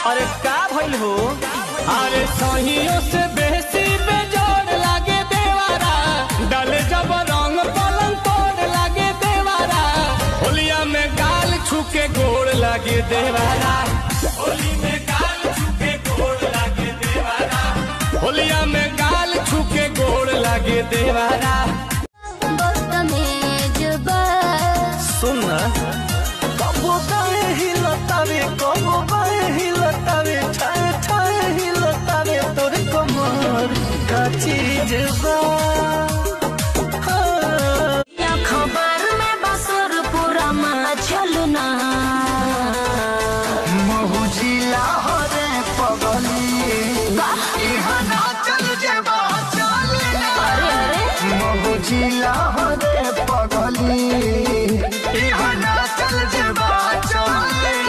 अरे का भइल हो अरे सहियों से बेसी बेजोड़ लागे देवारा डाले जब रंग पलंग तोड़ लागे देवारा होलिया में गाल छुके गोड़ लागे देवारा होली में गाल छुके गोड़ लागे देवारा होलिया में गाल छुके गोड़ लागे देवारा सुन ना कबो काहे हिलतावे कबो काहे हिलतावे ठाए ठाए हिलतावे तोर कमर का चीज बा हाँ। खबर में बसर पूरा में चलना महुजिला हो रे पगली इहाँ ना चल जेबा चल महुजिला हो रे पगली इहाँ ना चल जेबा चल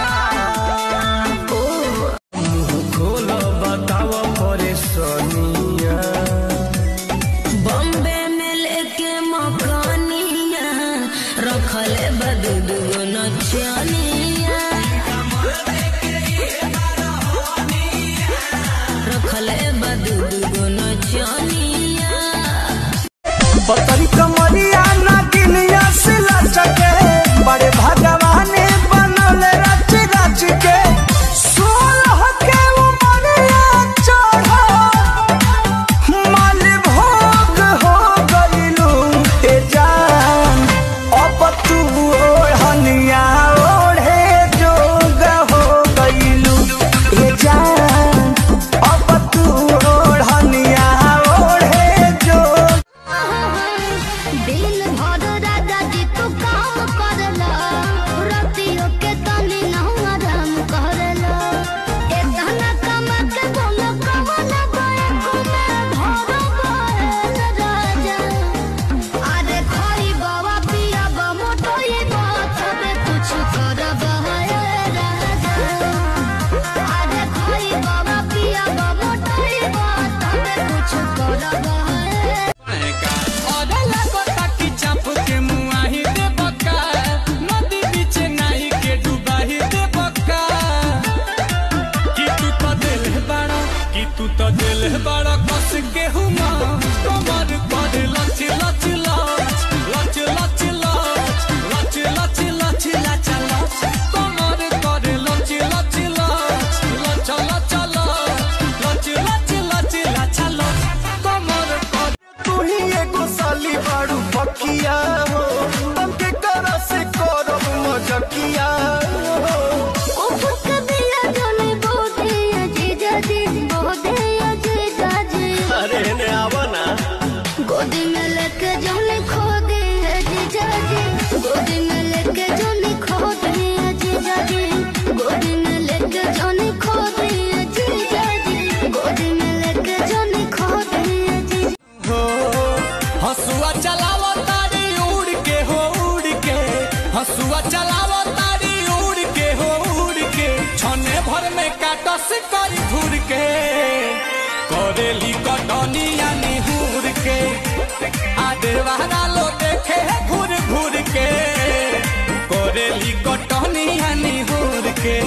खोलो बताओ परेशानिया बॉम्बे में लेके मकानिया रखले बदूद नचनिया रखले बदूद नचनिया बतरी कमरिया ना गिलिया से लचके बड़े भगवान बनल रच रच के सोलह के उमरिया चढ़ माल भोग हो गइलू ए जान अब तू ओढ़निया ओढ़े जोग हो गइलू ए जान अब तू ओढ़निया ओढ़े जोग दिल भर राजा जी तू काम करला रतियो के तनी नहुआ राम करला एतना कमा के बोल कवन बैक में भर गएल राजा अरे खोई बाबा पिया बा मोटोई बा तबे कुछ करब है राजा अरे खोई बाबा पिया बा मोटोई बा तबे कुछ करब है अरे लागता कि चाप के मुआही दे बका नदी बीच नाही के डुबाही दे बका कि तू तो दिल बड़ा कि तू तो दिल बड़ा कस के हुमा कमर पर लच लच लच लच लच लच लच लच लच लच लच कमर पर लच लच लच लच लच लच लच लच लच लच कमर पर तू ही एगो साली बाड़ू पकिया हो तमके कर से करब मजकिया हो उफक दिया जले बोधे अजीजा जी बोधे अजीजा जी अरे ने आवा ना गोदी में लेके जले खो दे अजीजा जी गोदी में लेके जले खो दे अजीजा जी गोदी में लेके जले खो दे अजीजा जी गोदी में लेके जले खो दे अजीजा हो हसुआ चलावो तारी उड़ के हो उड़ के हसुआ चलावो तारी उड़ के हो उड़ के छने भर में काटस करी घूर के करेली कटनिया निहुर के आदेवारा लो देखे घूर घूर के करेली कटनिया निहुर के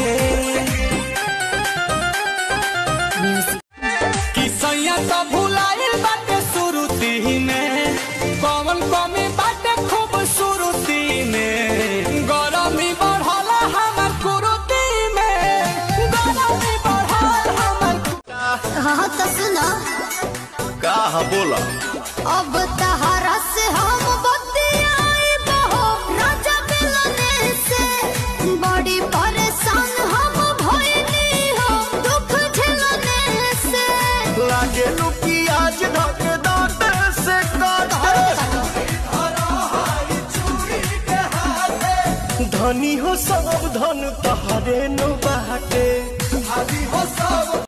कि सैया तो भुलाइल बाटे सुरुती में कौन कमी बाटे खूब सुरुती में गरमी बढ़ला हमर कुरुती में गरमी बढ़ल हमर हाँ तो सुनो का बोला अब तहरा से हम बतियाई बहो राजा मिलने से बड़ी परेशान हम भइली हो दुख झेलने से लागे लुकी आज धक दांत से काटे धनी हो सब धन तहरे नो बाटे